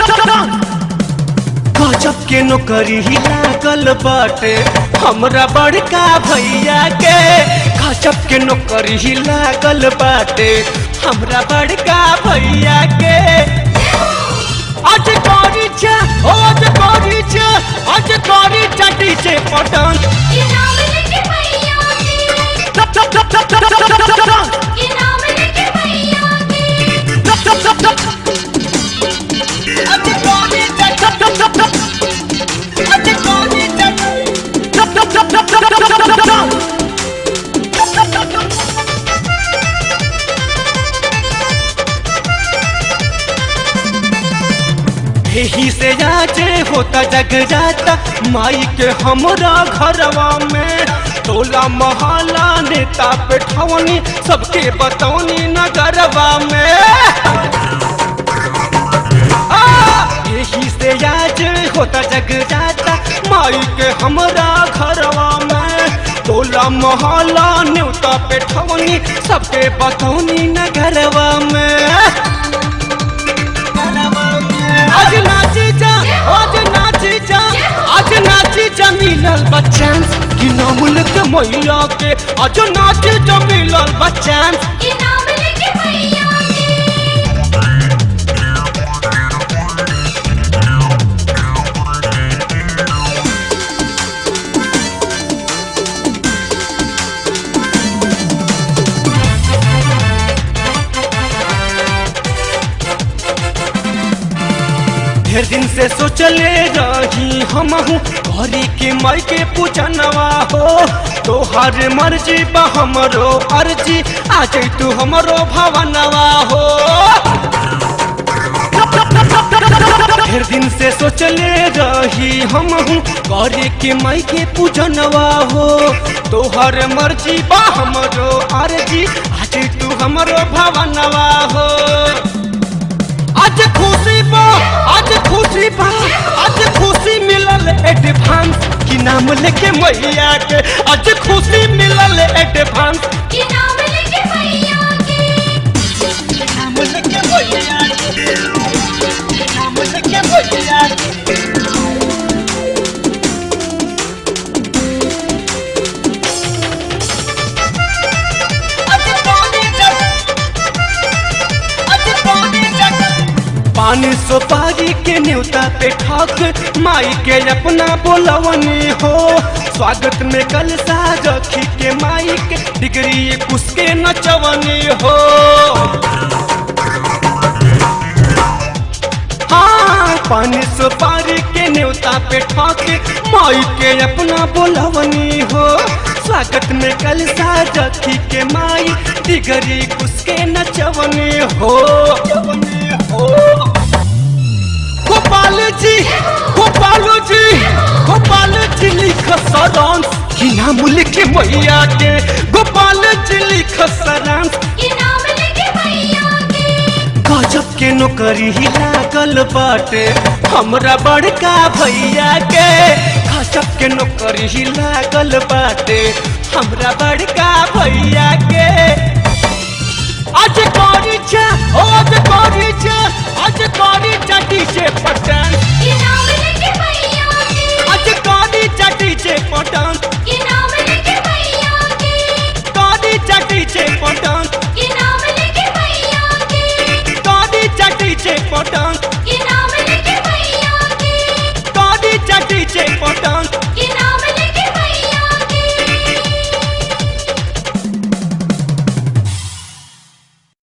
गजब के नौकरी ही लागल बाटे हमरा बड़का भैया के गजब के नौकरी ही लागल बाटे हमरा बड़का भैया के आज करी छे आज करी छे आज करी चटी से पटन इनाम लेके भैया के टप टप टप टप टप टप टप टप टप इनाम लेके भैया के टप टप टप टप आज करी छे टप टप टप टप आज करी छे टप टप टप टप टप टप टप टप टप टप टप यही से जाचे होता जग जाता माई के हमरा घरवा में टोला मोहल्ला नेता पेठवनी सबके बतौनी नगरवा में आ, यही से आज होता जग जाता माई के हमरा घरवा में टोला मोहल्ला न्योता पेठवनी सबके बतौनी नगरवा में आज नाची जा आज नाची जा आज नाची जा मिलल बच्चन कि नामुल के मैया के आज नाची जा मिलल बच्चन इनाम लेके भैया के ढेर दिन से सोचले रही हमहू घरी के माई के पूजनवा हो तोहर मर्जी बा हमरो अर्जी आ जाई तू हमरो भवनवा हो ढेर दिन से सोचले रही हमहू करे के माई के पूजनवा हो तोहर मर्जी बा हमरो अर्जी आज तू हमरो भवनवा हो आज खुशी बा आज खुशी बा आज खुशी मिलल एडवांस की नाम लेके मैया के आज खुशी मिलल एडवांस इनाम लेके भैया के नाम लेके मैया के नाम लेके मैया के आज पानी जग आज पानी जग पानी सुपारी के न्योता पे ठक माई के अपना बोलवनी हो स्वागत में कल रखी के माई के डिग्री कुछ के नचवनी हो हाँ पानी सुपारी के न्योता पे ठक माई के अपना बोलवनी हो स्वागत में कल रखी के माई डिग्री कुछ के नचवनी हो हो गोपाल जी गोपाल जी गोपाल जी लिख सरांश कि नाम लिखे मैया के गोपाल जी लिख सरांश इनाम लेके भैया के गजब के नौकरी ही लागल बाटे हमरा बड़का भैया के गजब के नौकरी ही लागल बाटे हमरा बड़का भैया के आज करी छे आज करी छे आज करी चटी से पटन इनाम लेके भैया के आज करी चटी से पटन इनाम लेके भैया के करी चटी से पटन इनाम लेके भैया के करी चटी से पटन